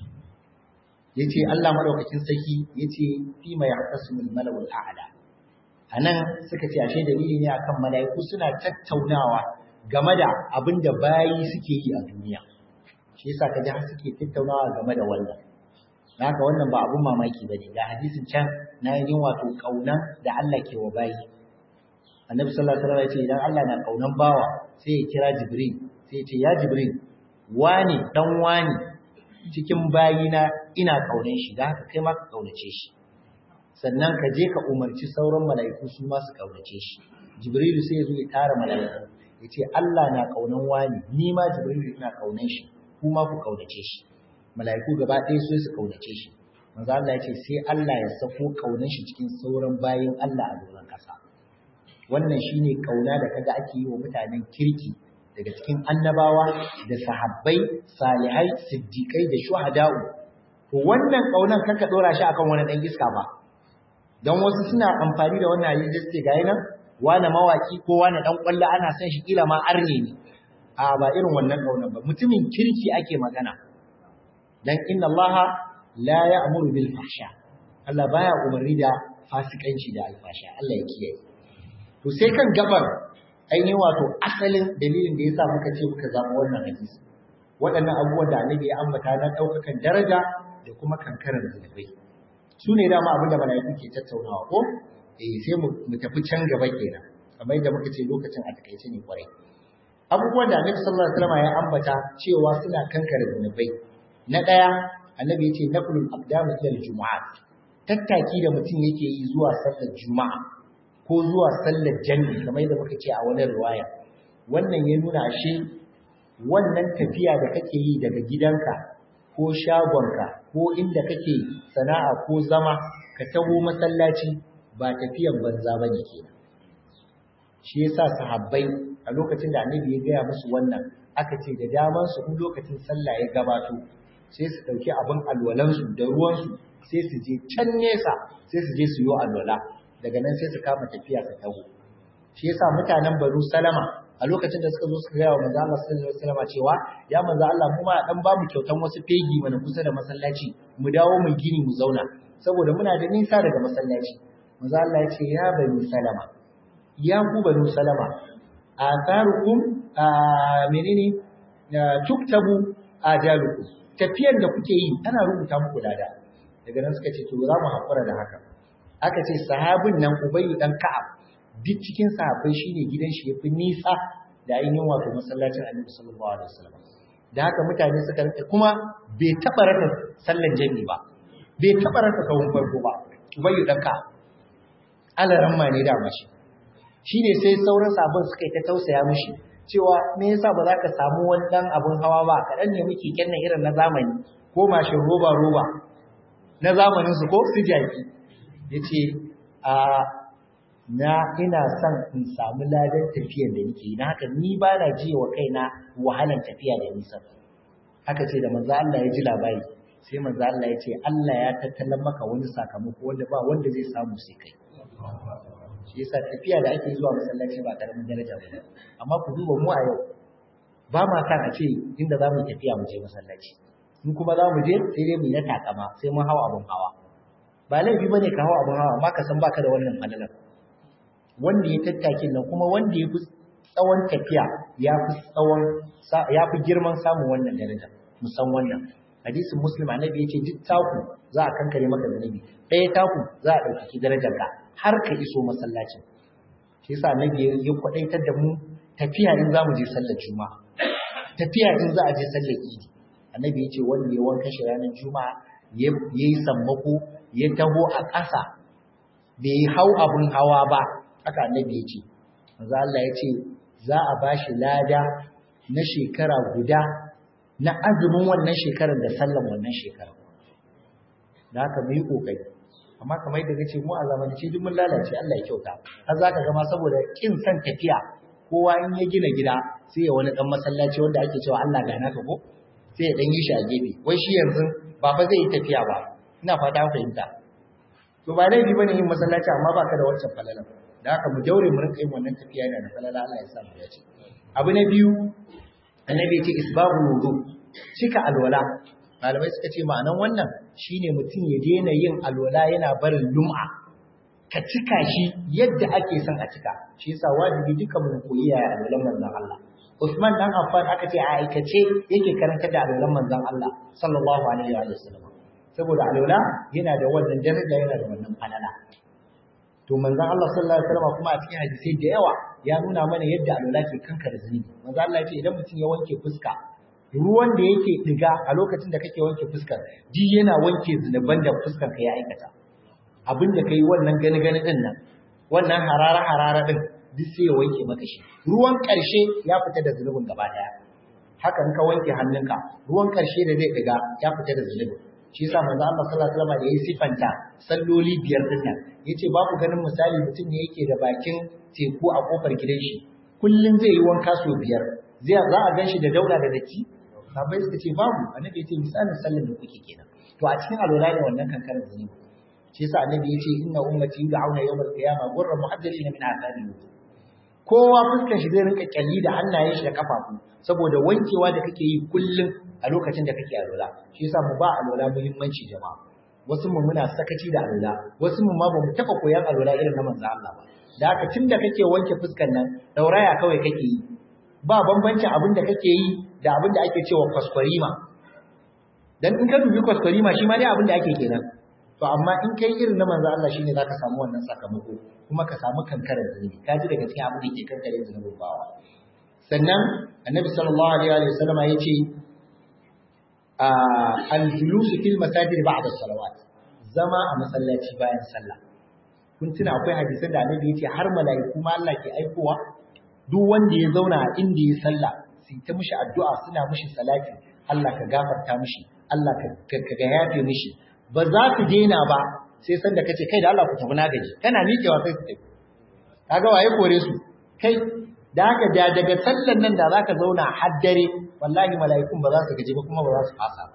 yace Allah madaukakin sarki yace fi ma yahtasimul malawul a'la anan suka ce ashe dalili ne akan malaiku suna tattaunawa game da abin da bayi suke yi a duniya shi yasa kaji har suke tattaunawa game da wannan haka wannan ba abun mamaki bane ga hadisin can na yin wato kauna da Allah ke wa bayi annabi sallallahu alaihi wasallam ya ce idan Allah na kaunan bawa sai ya kira jibril sai ya ce ya jibril wani dan wani cikin bayina ina kaunan shi da haka kai ma ka kaunace shi sannan ka je ka umarci sauran mala'iku su ma su kaunace shi jibril sai ya zo ya tara mala'iku ya ce Allah na kaunan wani ni ma jibril ina kaunan shi kuma ku kaunace shi mala'iku gaba ɗaya sai su kaunace shi manzo Allah ya ce sai Allah ya sako kaunan shi cikin sauran bayin Allah a doron ƙasa wannan shine kauna da kaga ake yi wa mutanen kirki daga cikin annabawa da sahabbai salihai siddiqai da shuhada'u to wannan kaunan kanka dora shi akan wani dan iska ba dan wasu suna amfani da wannan hadisi sai ga yana wani mawaki ko wani dan kwallo ana son shi kila ma arne ne a ba irin wannan kaunan ba mutumin kirki ake magana dan inna allaha la ya'muru bil fahsha Allah baya umarni da fasikanci da alfasha Allah ya kiyaye to sai kan gabar ainihin wato asalin dalilin da yasa muka ce muka zama wannan hadisi waɗannan abubuwan da annabi ya ambata na ɗaukakan daraja da kuma kankarar zunubai su ne dama abin da mala'iku ke tattaunawa ko eh sai mu tafi can gaba kenan kamar yadda muka ce lokacin a takaice ne kwarai abubuwan da annabi sallallahu alaihi wasallam ya ambata cewa suna kankare zunubai na ɗaya annabi yace naqlul aqdam ila al-jumu'at tattaki da mutum yake yi zuwa sallar juma'a ko zuwa sallar jami'i kamar yadda muka ce a wani riwaya wannan ya nuna shi wannan tafiya da kake yi daga gidanka ko shagonka ko inda kake sana'a ko zama ka taho masallaci ba tafiyan banza bane kenan shi yasa sahabbai a lokacin da annabi ya gaya musu wannan aka ce da daman su in lokacin sallah ya gabato sai su dauki abin alwalansu da ruwansu sai su je can nesa sai su je su yi alwala daga nan sai su kama tafiya su taho shi yasa mutanen Banu Salama a lokacin da suka zo suka gaya wa manzo Allah sallallahu alaihi wasallam cewa ya manzo Allah mu ma dan ba mu kyautan wasu fegi mana kusa da masallaci mu dawo mu gini mu zauna saboda muna da nisa daga masallaci manzo Allah ya ce ya Banu Salama ya ku Banu Salama atharukum menene tuktabu ajalukum tafiyan da kuke yi ana rubuta muku lada daga nan suka ce to za mu hakura da haka aka ce sahabin nan Ubayyu dan Ka'ab duk cikin sahabbai shine gidan shi yafi nisa da ainihin wato masallacin Annabi sallallahu alaihi wasallam da haka mutane suka rike kuma bai taba rasa sallar jami ba bai taba rasa kawun farko ba Ubayyu dan Ka'ab alaran ma ne da mashi shine sai sauran sabon suka yi ta tausaya mishi cewa me yasa ba za ka samu wani dan abun hawa ba kaɗan ne muke kennan irin na zamani ko mashin roba roba na zamanin su ko su jaki yace a na ina son in samu ladan tafiyar da nake na haka ni ba na ji wa kaina wahalan tafiya da nisa haka ce da manzo Allah ya ji labari sai manzo Allah ya ce Allah ya tattalan maka wani sakamako wanda ba wanda zai samu sai kai shi yasa tafiya da ake zuwa masallaci ba karamin daraja ba amma ku duba mu a yau ba ma san a ce inda za mu tafiya mu je masallaci in kuma za mu je sai dai mu yi takama sai mun hawa abun hawa ba laifi bane ka hawa abun hawa amma ka san baka da wannan fadalar wanda ya tattakin nan kuma wanda ya fi tsawon tafiya ya fi tsawon ya fi girman samun wannan daraja musan wannan hadisin muslim annabi yace duk taku za a kankare maka zunubi ɗaya taku za a ɗaukaki darajar ka har ka iso masallacin shi yasa annabi ya kwadaitar da mu tafiya in za mu je sallar juma'a tafiya in za a je sallar idi annabi yace wanda ya wanka shi ranar juma'a ya yi sammako ya taho a ƙasa bai hau abun hawa ba haka annabi yace manzo Allah yace za a bashi lada na shekara guda na azumin wannan shekarar da sallan wannan shekarar da haka mu yi kokari amma kamar yadda kace mu a zamanance duk mun lalace Allah ya kyauta har zaka ga ma saboda kin san tafiya kowa in ya gina gida sai ya wani dan masallaci wanda ake cewa Allah ga naka ko sai ya dan yi shi a gefe wai shi yanzu ba fa zai yi tafiya ba ina fata ku fahimta to ba laifi bane yin masallaci amma baka da wancan falala da haka mu daure mu rinka yin wannan tafiya yana da falala Allah ya sa mu dace abu na biyu annabi ce isbabu wudu cika alwala malamai suka ce ma'anan wannan shine mutum ya daina yin alwala yana barin lum'a ka cika shi yadda ake son a cika shi yasa wajibi duka mu koyi ya alwalan manzon Allah Usman dan Affan aka ce a aikace yake karanta da alwalan manzon Allah sallallahu alaihi wa sallam saboda alwala yana da wannan daraja yana da wannan falala to manzon Allah sallallahu alaihi wasallam kuma a cikin hadisi da yawa ya nuna mana yadda alwala ke kankare zunubi manzon Allah ya ce idan mutum ya wanke fuska ruwan da yake diga a lokacin da kake wanke fuskar ji yana wanke zunuban da fuskar ka ya aikata abin da kai wannan gani gani din nan wannan harara harara din duk sai ya wanke maka shi ruwan karshe ya fita da zunubin gaba daya haka in ka wanke hannunka ruwan karshe da zai diga ya fita da zunubin shi yasa manzo Allah sallallahu alaihi wasallam da yayi sifanta salloli biyar din nan yace ba ku ganin misali mutum ne yake da bakin teku a kofar gidan shi kullun zai yi wanka so biyar zai za a ganshi da dauda da datti sabai suka ce babu annabi yace misalin sallar da kuke kenan to a cikin alwala ne wannan kankarar zunubi shi yasa annabi yace inna ummati yud'auna yawmal qiyamah ghurra muhajjalina min athari kowa fuskar shi zai rinka kyalli da hannayen shi da kafafu saboda wankewa da kake yi kullum a lokacin da kake alwala shi yasa mu ba alwala muhimmanci jama'a wasu mu muna sakaci da alwala wasu mu ma bamu taba koyan alwala irin na manzo Allah ba da haka tunda kake wanke fuskar nan dauraya kawai kake yi ba bambancin abin da kake yi da abin da ake cewa kwaskwarima dan in ka dubi kwaskwarima shi ma dai abin da ake kenan to amma in kai irin na manzo Allah shine zaka samu wannan sakamako kuma ka samu kankarar zunubi ka ji daga cikin abin da yake kankare zunubin bawa sannan annabi sallallahu alaihi wa sallama yace al-julus fil masajid ba'da salawat zama a masallaci bayan sallah kun tuna akwai hadisan da annabi yace har mala'iku ma Allah ke aikowa duk wanda ya zauna a inda ya sallah sai ta mishi addu'a suna mishi salati Allah ka gafarta mishi Allah ka ga yafe mishi ba za su daina ba sai sanda kace kai da Allah ku tafi na gaji kana miƙewa sai su tafi kaga waye kore su kai da haka da daga sallan nan da zaka zauna har dare wallahi mala'ikun ba za su gaji ba kuma ba za su fasa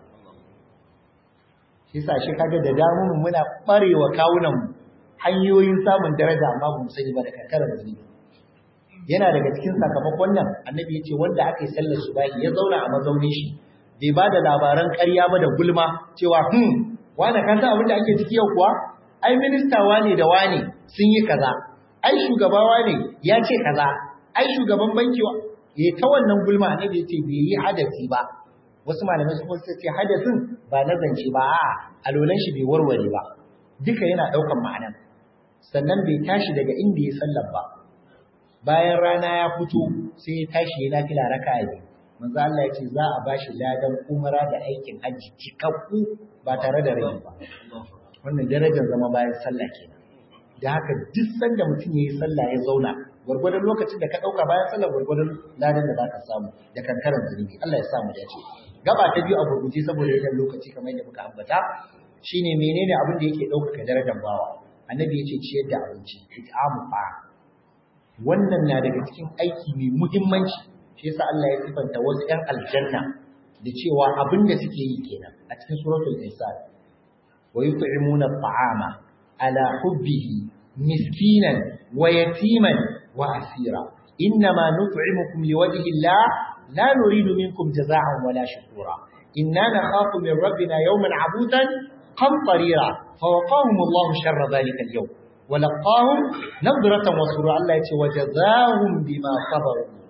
shi sa shi kaga da damu muna barewa kawunan mu hanyoyin samun daraja amma ba mu sani ba da karkarar zunubi yana daga cikin sakamakon nan annabi ya ce wanda aka yi sallar subahi ya zauna a mazaunin shi bai ba da labaran ƙarya ba da gulma cewa hmm wane ka san abin da ake ciki yau kuwa ai minista wane da wane sun yi kaza ai shugaba wane ya ce kaza ai shugaban banki wa ya ta wannan gulma annabi ya ce bai yi hadasi ba wasu malamai su kuma ce hadasin ba na zance ba a alolan shi bai warware ba duka yana daukan ma'anan sannan bai tashi daga inda ya sallar ba bayan rana ya fito sai ya tashi ya nafila raka'a biyu manzo Allah ya ce za a bashi ladan umara da aikin hajji cikakku ba tare da rai ba wannan darajar zama bayan sallah kenan da haka duk sanda mutum yayi sallah ya zauna gwargwadon lokacin da ka dauka bayan sallah gwargwadon ladan da zaka samu da kankaran zunubi Allah ya sa mu dace gaba ta biyu a gurguje saboda yakan lokaci kamar yadda muka ambata shine menene abin da yake ɗaukaka darajar bawa annabi ya ce ciyar da abinci it'amu fa wannan na daga cikin aiki mai muhimmanci shi yasa Allah ya sifanta wasu ƴan aljanna da cewa abin da suke yi kenan a cikin suratul insan wa yut'imuna at'ama ala hubbihi miskinan wa yatiman wa asira innama nut'imukum liwajhi Allah la nuridu minkum jazaa'an wala shukura inna nakhafu min rabbina yawman 'abusan qamtarira fawaqahum Allah sharra dhalika al-yawm ولقاهم نظرة وسرورا الله يتي وجزاهم بما صبروا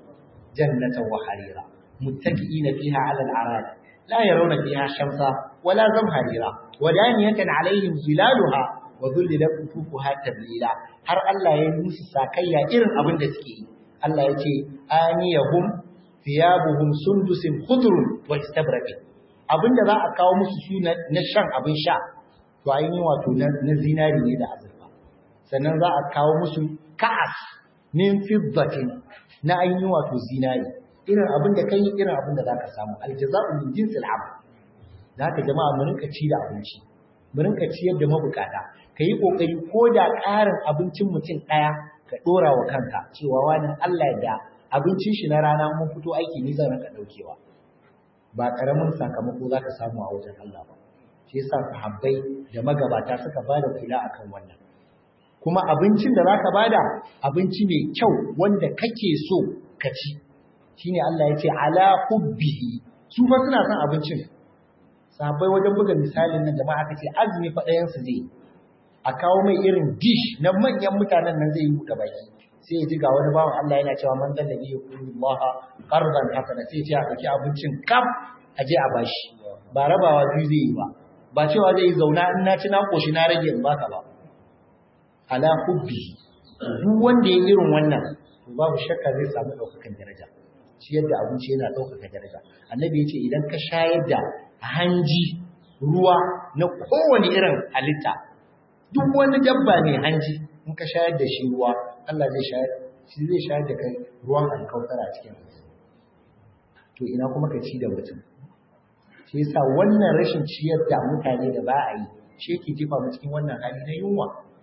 jannatan wa harira muttaqiina fiha 'ala al-'arad la yarawna fiha shamsa wala zamharira wa daniyatan 'alayhim zilaluha wa dhullilat qutufuha tablila har Allah ya yi musu sakayya irin abin da suke yi Allah ya ce aniyahum thiyabuhum sundusin khudrun wa istabraqin abinda za a kawo musu su na shan abin sha to ainihin wato na zinari ne da azurfa sannan za a kawo musu ka'as min fiddatin na ainihin wato zinari irin abin da kai irin abin da zaka samu aljaza'u min jinsil amal zaka jama'a mu rinka ci da abinci mu rinka ciyar da mabukata kai kokari ko da ƙarin abincin mutum ɗaya ka dora wa kanka cewa wani Allah da abincin shi na rana mun fito aiki ni zan rinka daukewa ba karamin sakamako zaka samu a wajen Allah ba shi yasa sahabbai da magabata suka bada kula akan wannan kuma abincin da zaka bada abinci mai kyau wanda kake so ka ci shine Allah ya ce ala hubbihi su fa suna son abincin sahabbai wajen buga misalin nan jama'a aka ce azumi fa ɗayan su zai a kawo mai irin dish na manyan mutanen nan zai yi buɗe baki sai ya ji ga wani bawan Allah yana cewa man dan nabi Allah qardan hasana sai ya ce a ɗauki abincin kaf a je a bashi ba rabawa biyu zai yi ba ba cewa zai yi zauna in na ci na koshi na rage in baka ba ala hubbi duk wanda ya irin wannan to babu shakka zai samu ɗaukakan daraja shi yadda abinci yana ɗaukaka daraja annabi ya ce idan ka shayar da hanji ruwa na kowane irin halitta duk wani dabba mai hanji in ka shayar da shi ruwa Allah zai shayar shi zai shayar da kai ruwan alkautar a cikin to ina kuma ka ci da mutum shi yasa wannan rashin ciyar da mutane da ba a yi shi yake jefa mu cikin wannan hali na yunwa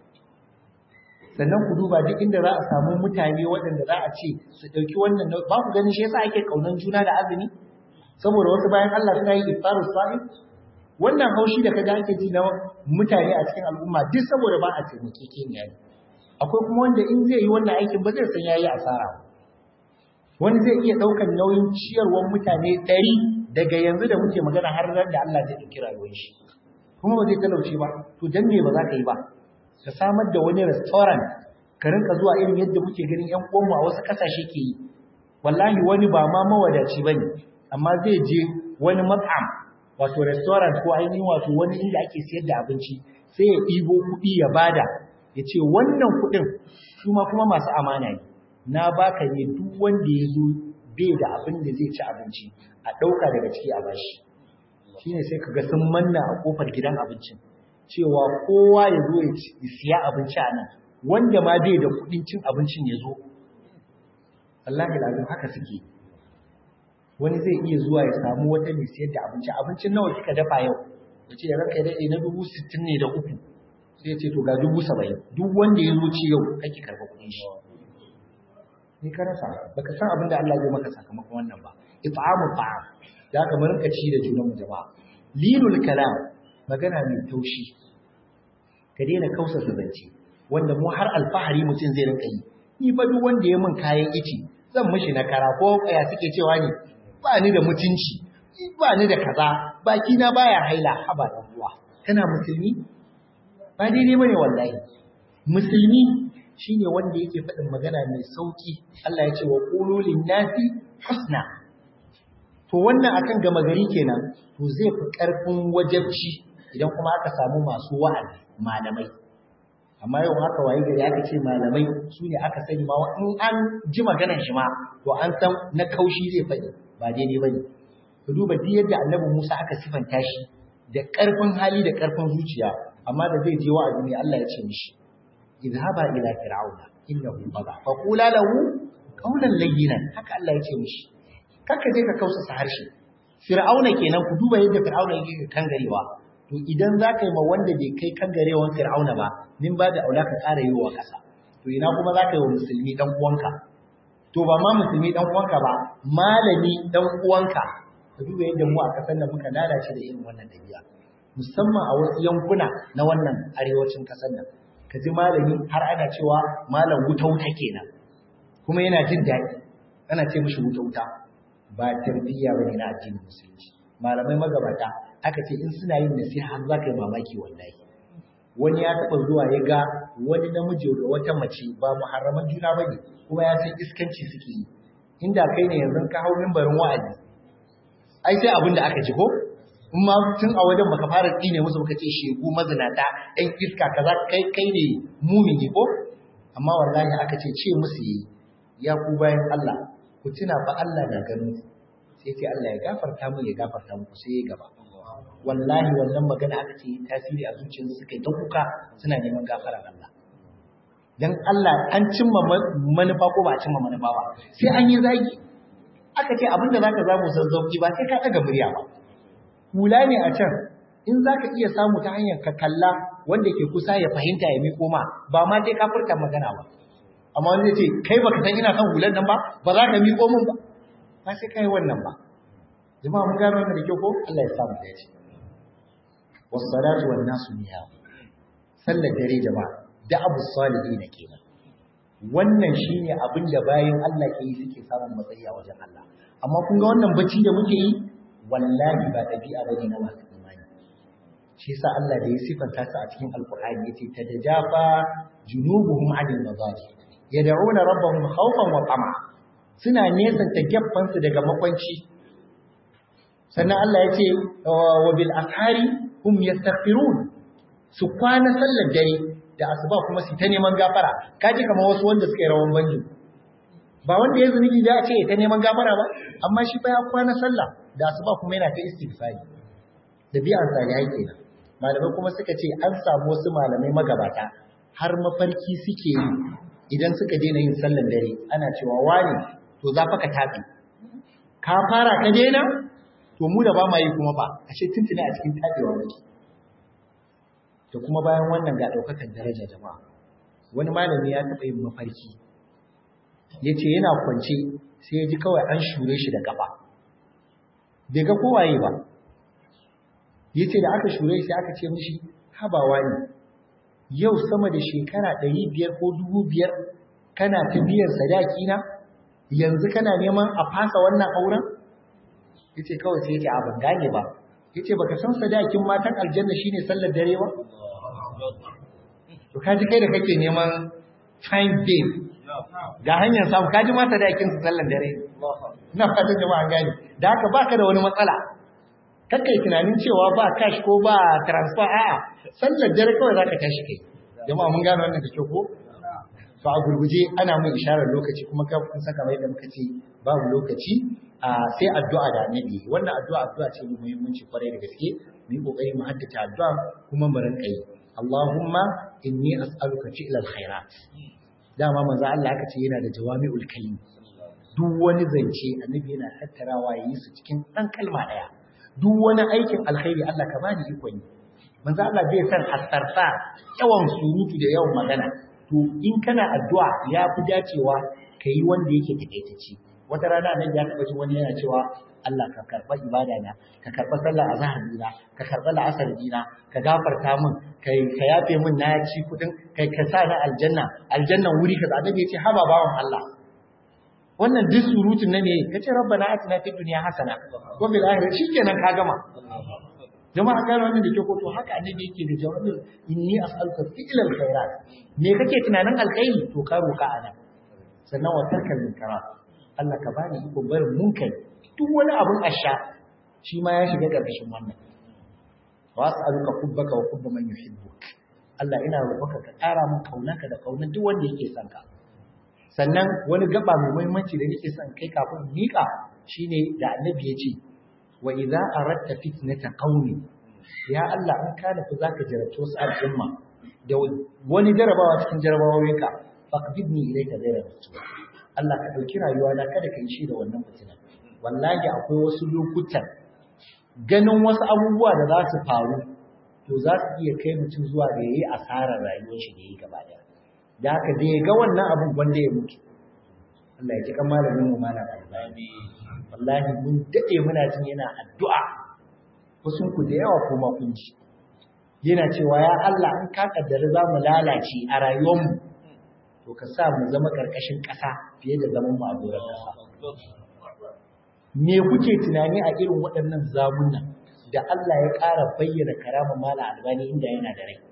sannan ku duba duk inda za a samu mutane waɗanda za a ce su ɗauki wannan ba ku ganin shi yasa ake kaunan juna da azumi saboda wasu bayan Allah suna yi iftaru sa'im wannan haushi da kaga ake ji na mutane a cikin al'umma duk saboda ba a taimake keniya ne akwai kuma wanda in zai yi wannan aikin ba zai san yayi asara wani zai iya ɗaukar nauyin ciyarwar mutane ɗari daga yanzu da muke magana har ran da Allah zai ɗauki rayuwar shi kuma ba zai talauce ba to dan me ba za ka yi ba ka samar da wani restaurant ka rinka zuwa irin yadda muke ganin ƴan uwanmu a wasu ƙasashe ke yi wallahi wani ba ma mawadaci bane amma zai je wani mat'am wato restaurant ko ainihin wato wani inda ake siyar da abinci sai ya ɗibo kuɗi ya bada ya ce wannan kuɗin su ma kuma masu amana ne na baka ne duk wanda ya zo bai da abin da zai ci abinci a ɗauka daga ciki a bashi shine sai ka ga sun manna a kofar gidan abincin cewa kowa ya zo ya siya abinci a nan wanda ma bai da kuɗin cin abincin ya zo Allah ya haka suke wani zai iya zuwa ya samu wata mai siyar da abinci abincin nawa kika dafa yau ya ce ranka daɗe na dubu sittin ne da uku sai ya ce to ga dubu saba'in duk wanda ya zo ci yau kake karɓa kuɗin shi ni ka rasa baka san abin da Allah zai maka sakamakon wannan ba it'amu ta'am da haka mun rinka ci da junanmu jama'a linul kalam magana mai taushi ka daina kausa zance wanda mu har alfahari mutum zai rinka yi ni fa duk wanda ya min kayan ici zan mishi na kara ko kaya suke cewa ne ba ni da mutunci ba ni da kaza baki na baya haila haba dan uwa kana musulmi ba daidai bane wallahi musulmi shine wanda yake faɗin magana mai sauki Allah ya ce wa qulu nasi husna to wannan akan gama gari kenan to zai fi karfin wajabci idan kuma aka samu masu wa'azi malamai amma yau haka waye gari aka ce malamai su ne aka sani ma in an ji maganar shi ma to an san na kaushi zai faɗi ba daidai bane ku duba duk yadda annabi Musa aka sifanta shi da ƙarfin hali da ƙarfin zuciya amma da zai je wa'azi ne Allah ya ce mishi idhaba ila fir'auna innahu tagha fa qula lahu qawlan layyinan haka Allah ya ce mishi kaka je ka kausa harshe fir'auna kenan ku duba yadda fir'auna yake kangarewa to idan za ka yi ma wanda bai kai kangarewan fir'auna ba nin ba da aula ka ƙara yi wa ƙasa to ina kuma za ka yi wa musulmi dan uwanka to ba ma musulmi dan uwanka ba malami dan uwanka ka duba yadda mu a ƙasar da muka lalace da irin wannan dabi'a musamman a wasu yankuna na wannan arewacin ƙasar nan ka ji malami har ana cewa malam wuta wuta kenan kuma yana jin daɗi ana ce mishi wuta wuta ba tarbiyya bane na addinin musulunci malamai magabata aka ce in suna yin nasiha har za ka yi mamaki wallahi wani ya taɓa zuwa ya ga wani namiji da wata mace ba muharraman juna ba ne kuma ya san iskanci suke yi inda kai ne yanzu ka hau mimbarin wa'azi ai sai abin da aka ji ko in ma tun a wajen baka fara tsine musu baka ce shegu mazinata ɗan iska kaza kai kai ne mumini ko amma wallahi aka ce ce musu yi ya ku bayan Allah ku tuna fa Allah na ganin sai sai Allah ya gafarta mu ya gafarta muku sai ya gaba wallahi wannan magana aka ce tasiri a zuciyarsu suka yi ta kuka suna neman gafarar Allah dan Allah an cimma manufa ko ba a cimma manufa ba sai an yi zagi aka ce abinda zaka zamu san zauki ba sai ka daga murya ba hula ne a can in zaka iya samu ta hanyar ka kalla wanda ke kusa ya fahimta ya miƙo ma ba ma sai ka furta magana ba amma wanda ce kai baka san ina son hulan nan ba ba za ka miƙo min ba ba sai kai wannan ba jama'a mun gano wannan da kyau ko Allah ya samu da shi was-salatu wan-nasu niya sallar dare jama'a da abu salihin kenan wannan shine abin da bayan Allah ke yi suke samun matsayi a wajen Allah amma kun ga wannan bacci da muke yi wallahi ba dabi'a bane na masu imani shi yasa Allah da ya sifanta su a cikin alqur'ani yace tadajafa junubuhum 'anil madaji yad'una rabbahum khawfan wa tama suna nesanta gaffan su daga makwanci sannan Allah yace wa bil ashari hum yastaghfirun su kwana sallar dare da asuba kuma su ta neman gafara kaji kamar wasu wanda suka yi rawan banjo ba wanda ya zunubi da a ce ta neman gafara ba amma shi fa ya kwana sallah da asuba kuma yana ta istighfari da bi'an salihai kenan malamai kuma suka ce an samu wasu malamai magabata har mafarki suke yi idan suka daina yin sallan dare ana cewa wani to za fa ka tafi ka fara ka daina to mu da ba ma yi kuma ba ashe tuntuni a cikin tabewa muke da kuma bayan wannan ga ɗaukakan daraja jama'a wani malami ya taɓa yin mafarki ya ce yana kwance sai ya ji kawai an shure shi da ƙafa bai ga kowaye ba ya ce da aka shure shi aka ce mishi habawa ne yau sama da shekara ɗari biyar ko dubu biyar kana ta biyan sadaki na yanzu kana neman a fasa wannan auren ya ce kawai sai ya ce a ban gane ba ya ce baka san sadakin matan aljanna shine sallar dare ba to kaji kai da kake neman fine babe ga hanyar samu kaji ma sadakin su sallar dare ina fatan jama'a gani da haka baka da wani matsala kakkai tunanin cewa ba cash ko ba transfer a'a sallar dare kawai zaka tashi kai jama'a mun gano wannan da kyau ko to a gurguje ana mun isharar lokaci kuma ka kun saka mai da muka ce babu lokaci sai addu'a da annabi wannan addu'a addu'a ce mai muhimmanci kwarai da gaske mu yi kokari mu haddace addu'a kuma mu rinka yi Allahumma inni as'aluka fi'lal khairat dama manzo Allah aka ce yana da jawami'ul kalim duk wani zance annabi yana tattarawa yayi su cikin dan kalma daya duk wani aikin alkhairi Allah ka bani ikon yi manzo Allah bai san hasarta yawan surutu da yawan magana to in kana addu'a ya fi dacewa kai wanda yake takaitacce wata rana nan ya taɓa jin wani yana cewa Allah ka karɓa ibada na ka karɓa sallar azhar dina ka karɓa la'asar dina ka gafarta min kai ka yafe min na ci kudin kai ka sa na aljanna aljannan wuri ka annabi ya ce haba bawan Allah wannan duk surutun na ne kace rabbana atina fid dunya hasana wa bil akhirati shikenan ka gama jama'a gano wannan da ke ko to haka annabi yake da jawabin inni as'aluka fi'lal khairat me kake tunanin alkhairi to ka roka ana sannan wa tarkal munkarat Allah ka bani iko barin munkari duk wani abun asha shi ma ya shiga ƙarƙashin wannan wa as'aluka hubbaka wa hubba man yuhibbuk Allah ina roƙonka ka ƙara min kaunarka da kaunar duk wanda yake son ka sannan wani gaba mai muhimmanci da nake son kai kafin miƙa shine da annabi ya ce wa idza aradta fitnata qaumi ya Allah in ka nufi zaka jarabta wasu al'umma da wani jarabawa cikin jarabawoyinka faqbidni ilayka ghayra rasul Allah ka ɗauki rayuwa na kada ka yi shi da wannan fitina wallahi akwai wasu lokutan ganin wasu abubuwa da za su faru to za su iya kai mutum zuwa ga yayi asarar rayuwar shi da yi gaba daya da haka da ya ga wannan abun wanda ya mutu Allah ya ji kan malamin mu mana albani wallahi mun dade muna jin yana addu'a wasu ku da yawa kuma kun ji yana cewa ya Allah in ka kaddara za mu lalace a rayuwar mu to ka sa mu zama ƙarƙashin ƙasa fiye da zaman mu a doron ƙasa. Me kuke tunani a irin waɗannan zamunan da Allah ya ƙara bayyana karama mala albani inda yana da rai?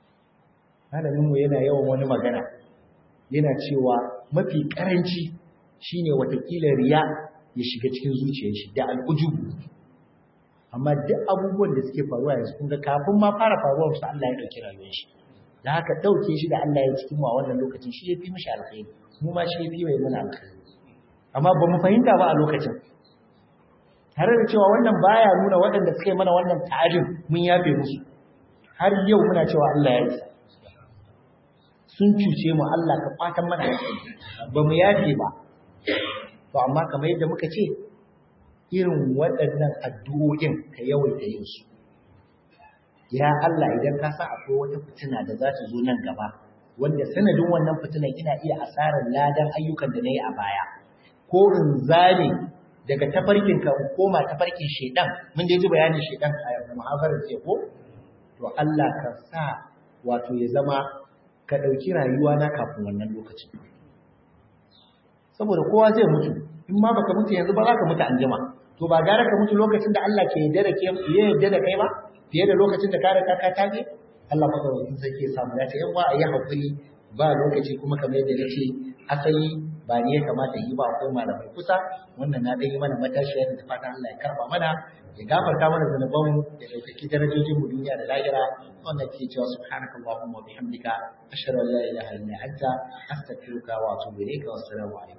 Malaminmu yana yawan wani magana, yana cewa mafi ƙaranci shine watakila riya ya shiga cikin zuciyar shi da al'ujubu amma duk abubuwan da suke faruwa yanzu kun ga kafin ma fara faruwar su Allah ya dauki rayuwar shi da haka dauke shi da Allah ya cikin mu a wannan lokacin shi yafi mishi alkhairi mu ma shi yafi mai muna alkhairi amma ba mu fahimta ba a lokacin tare da cewa wannan baya nuna waɗanda suka yi mana wannan ta'adin mun yafe musu har yau muna cewa Allah ya isa sun cuce mu Allah ka kwatan mana ba mu yafe ba to amma kamar yadda muka ce irin waɗannan addu'o'in ka yawaita yin su ya Allah idan ka sa akwai wata fitina da za ta zo nan gaba wanda sanadin wannan fitinan ina iya asarar ladan ayyukan da na yi a baya ko in zane daga tafarkin ka koma tafarkin shedan mun dai ji bayanin shedan a muhafarar ce ko to Allah ka sa wato ya zama ka ɗauki rayuwa na kafin wannan lokacin saboda kowa zai mutu in ma baka mutu yanzu ba za ka mutu anjima to ba gara ka mutu lokacin da Allah ke yarda da ke ya yarda da kai ba fiye da lokacin da ka riga ka tage Allah madaukakin sarki ya samu dace yan a yi hakuri ba lokaci kuma kamar yadda nace asali ba ne ya kamata yi ba akwai malamai kusa wannan na dai mana matashiya da fatan Allah ya karba mana ya gafarta mana zanuban mu ya dauki darajojin mu duniya da lahira wannan ke cewa subhanakallahumma wa bihamdika ashhadu an la ilaha illa anta astaghfiruka wa atubu ilayka wa assalamu alaikum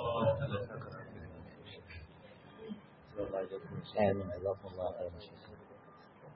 آمين جزاكم الله خيرا